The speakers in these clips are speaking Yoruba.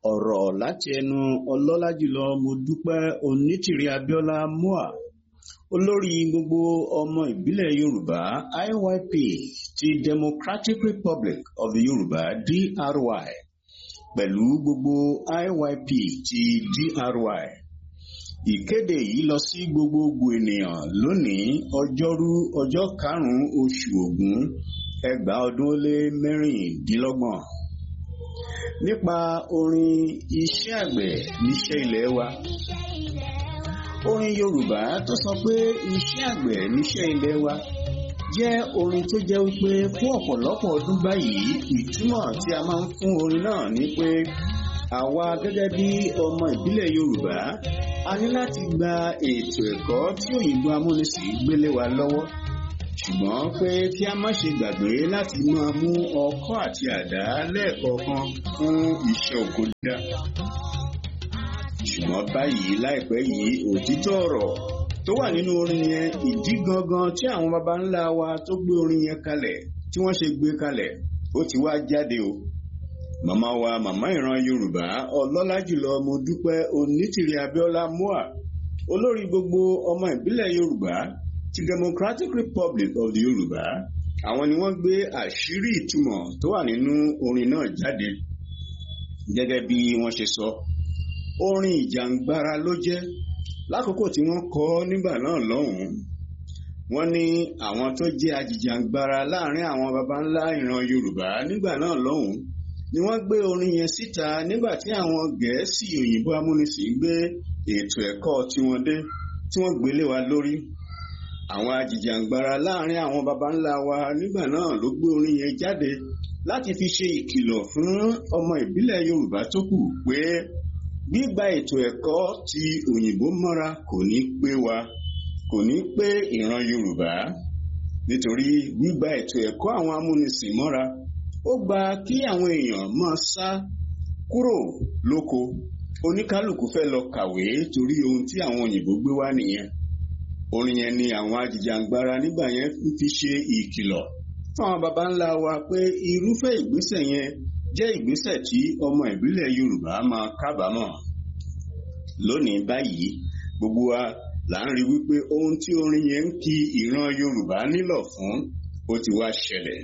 ọ̀rọ̀ láti ẹnu ọlọ́lá jùlọ Modúpẹ́ Onítìrí Abíọ́lá MOA olórí gbogbo ọmọ ìbílẹ̀ Yorùbá IYP ti Democratic Republic of the Yorùbá DRY pẹ̀lú gbogbo IYP ti DRY ìkéde yìí lọ sí gbogbogbò ènìyàn lónìí ọjọ́rú ọjọ́ karùn-ún oṣù Ògún ẹgbàá ọdún ó lé mẹ́rìndínlọ́gbọ̀n nípa orin iṣẹ́ àgbẹ̀ níṣẹ́ ilẹ̀ wa orin Yorùbá tó sọ pé iṣẹ́ àgbẹ̀ níṣẹ́ ilẹ̀ wa jẹ́ orin tó jẹ́ wípé fún ọ̀pọ̀lọpọ̀ ọdún báyìí ìtumọ̀ tí a máa ń fún orin náà ni pé àwa gẹ́gẹ́ bí ọmọ ìbílẹ̀ Yorùbá a ní láti gba ètò ẹ̀kọ́ tí òyìnbó amúnisìn gbélé wa lọ́wọ́ ṣùgbọ́n pé kí a má ṣe gbàgbé láti máa mú ọkọ́ àti àdá lẹ́ẹ̀kọ̀ọ̀kan fún iṣẹ́ oko dídá. ṣùgbọ́n báyìí láìpẹ́ yìí òtítọ́ ọ̀rọ̀ tó wà nínú orin yẹn ìdí gangan tí àwọn baba ńlá wa tó gbé orin yẹn kalẹ̀ tí wọ́n ṣe gbé kalẹ̀ ó ti wá jáde o. màmá wa màmá ìran Yorùbá ọlọ́lá jùlọ Modúpẹ́ Onítìrí Abíọ́lá MOA olórí gbogbo ọmọ ìbílẹ̀ Yorùbá ti Democratic Republic of the Yorùbá àwọn ni wọ́n gbé àṣírí ìtumọ̀ tó wà nínú orin náà jáde gẹ́gẹ́ bí wọ́n ṣe sọ orin ìjàngbara ló jẹ́ lákòókò tí wọ́n kọ nígbà náà lọ́hùn-ún wọ́n ní àwọn tó jẹ́ ajìjàngbara láàrin àwọn baba ńlá ìran Yorùbá nígbà náà lọ́hùn-ún ni wọ́n gbé orin yẹn síta nígbà tí àwọn Gẹ̀ẹ́sì òyìnbó amúnisìn gbé ètò ẹ̀kọ́ tiwọn dé tí wọ́n gbélé wa lórí àwọn ajìjàǹgbara láàrin àwọn baba ńlá wa nígbà náà ló gbé orin yẹn jáde láti fi ṣe ìkìlọ̀ fún ọmọ ìbílẹ̀ Yorùbá tó kù pé gbígba ètò ẹ̀kọ́ ti òyìnbó mọ́ra kò ní pé wa kò ní pé ìran Yorùbá nítorí gbígba ètò ẹ̀kọ́ àwọn amúnisìn mọ́ra ó gba kí àwọn èèyàn máa sá kúrò lóko oníkálukú fẹ́ lọ kàwé torí ohun tí àwọn òyìnbó gbé wá nìyẹn orin yẹn ni àwọn ajìjàngbara nígbà yẹn fi ṣe ìkìlọ̀ fáwọn baba ńlá wa pé irúfẹ́ ìgbésẹ̀ yẹn jẹ́ ìgbésẹ̀ tí ọmọ ìbílẹ̀ Yorùbá máa kábàámọ̀ lónìí báyìí gbogbo wa là ń rí wípé ohun tí orin yẹn ń kí ìran Yorùbá nílọ̀ fún ó ti wá ṣẹlẹ̀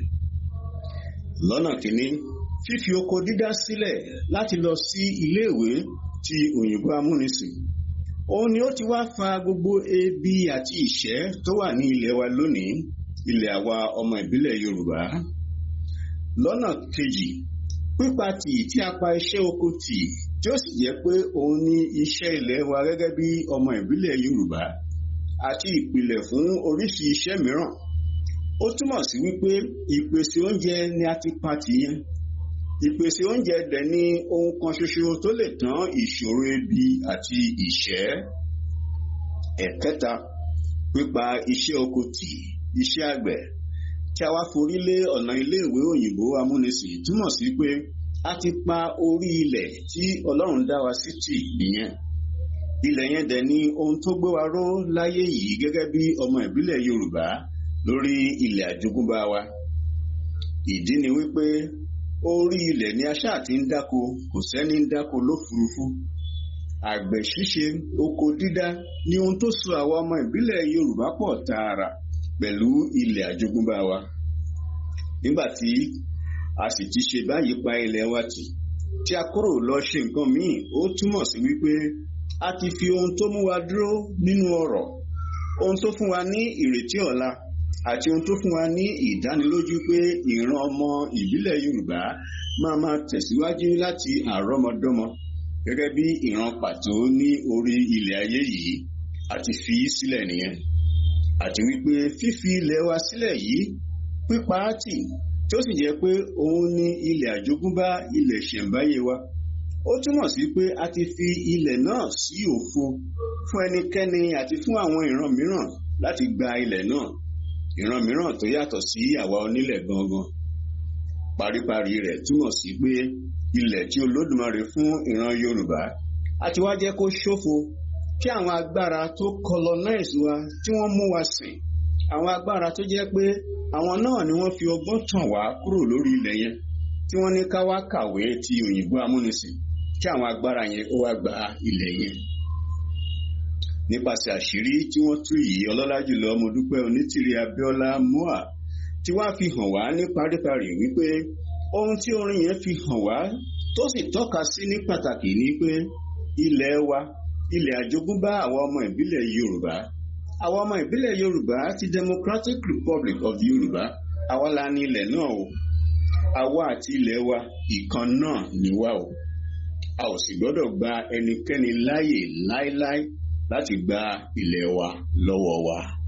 lọ́nà kìíní fífi oko dídá sílẹ̀ láti lọ sí iléèwé ti òyìnbó amúnisìn òun ni ó ti wá fa gbogbo ebi àti ìṣẹ́ tó wà ní ilẹ̀ wa lónìí ilẹ̀ àwa ọmọ ìbílẹ̀ Yorùbá lọ́nà kejì pípa tì tí a pa iṣẹ́ oko tì tí ó sì jẹ́ pé òun ni iṣẹ́ ilẹ̀ wa gẹ́gẹ́ bí ọmọ ìbílẹ̀ Yorùbá àti ìpìlẹ̀ fún oríṣi iṣẹ́ mìíràn ó túmọ̀ sí wípé ìpèsè oúnjẹ ni a ti pa tì yẹn ìpèsè oúnjẹ dẹ̀ ni ohun kan ṣoṣo tó lè tán ìṣòro ebi àti ìṣẹ́. ẹ̀kẹta pípa iṣẹ́ oko tì iṣẹ́ àgbẹ̀ tí a wá forí lé ọ̀nà iléèwé òyìnbó amúnisìn túmọ̀ sí pé a ti pa orí ilẹ̀ tí Ọlọ́run dá wa sí tì nìyẹn. ilẹ̀ yẹn dẹ̀ ni ohun tó gbé wa ró láyé yìí gẹ́gẹ́ bí ọmọ ìbílẹ̀ Yorùbá lórí ilẹ̀ àjogúnbá wa. ìdí ni wípé orí ilẹ̀ ni aṣáà ti ń dáko kò sẹ́ni ń dáko lófurufú àgbẹ̀ ṣíṣe oko dídá ni ohun tó so àwa ọmọ ìbílẹ̀ Yorùbá pọ̀ tààrà pẹ̀lú ilẹ̀ àjogúnbá wa nígbà tí a sì ti ṣe báyìí pa ilẹ̀ wa tì tí a kúrò lọ ṣe nǹkan míì ó túmọ̀ sí wípé a ti fi ohun tó mú wa dúró nínú ọrọ̀ ohun tó fún wa ní ìrètí ọ̀la àti ohun tó fún wa ní ìdánilójú pé ìran ọmọ ìbílẹ̀ Yorùbá máa máa tẹ̀síwájú láti àrọ́mọdọ́mọ gẹ́gẹ́ bí ìran pàtó ní orí ilẹ̀ ayé yìí àti fi sílẹ̀ nìyẹn àti wípé fífi ilẹ̀ wa sílẹ̀ yìí pípa á tì tí ó sì jẹ́ pé òun ni ilẹ̀ àjogúnbá ilẹ̀ ṣẹ̀ǹbáyé wa ó túmọ̀ sí pé a ti fi ilẹ̀ náà sí òfo fún ẹnikẹ́ni àti fún àwọn ìran mìíràn láti gba ilẹ̀ náà ìran mìíràn tó yàtọ̀ sí àwa onílẹ̀ gangan paríparí rẹ̀ túmọ̀ sí pé ilẹ̀ tí Olódùmarè fún ìran Yorùbá àti wá jẹ́ kó ṣófo kí àwọn agbára tó colonize wa tí wọ́n mú wa sìn àwọn agbára tó jẹ́ pé àwọn náà ni wọ́n fi ọgbọ́n tàn wá kúrò lórí ilẹ̀ yẹn tí wọ́n ní ká wá kàwé ti òyìnbó amúnisìn kí àwọn agbára yẹn ó wá gba ilẹ̀ yẹn nípasẹ̀ àṣírí tí wọ́n tú yìí ọlọ́lá jùlọ Mọ́dúpẹ́ Onítìrí Abíọ́lá mua tí wàá fi hàn wá ní paríparí wípé ohun tí orin yẹn fi hàn wá tó sì tọ́ka sí ní pàtàkì ni pé ilẹ̀ wa ilẹ̀ àjogúnbá àwọn ọmọ ìbílẹ̀ Yorùbá àwọn ọmọ ìbílẹ̀ Yorùbá ti Democratic Republic of Yorùbá àwa la ní ilẹ̀ náà o àwa àti ilẹ̀ wa ìkan náà ni wá o a ò sì gbọ́dọ̀ gba ẹnikẹ́ni láàyè láéláé láti gba ilẹ̀ wa lọ́wọ́ wa.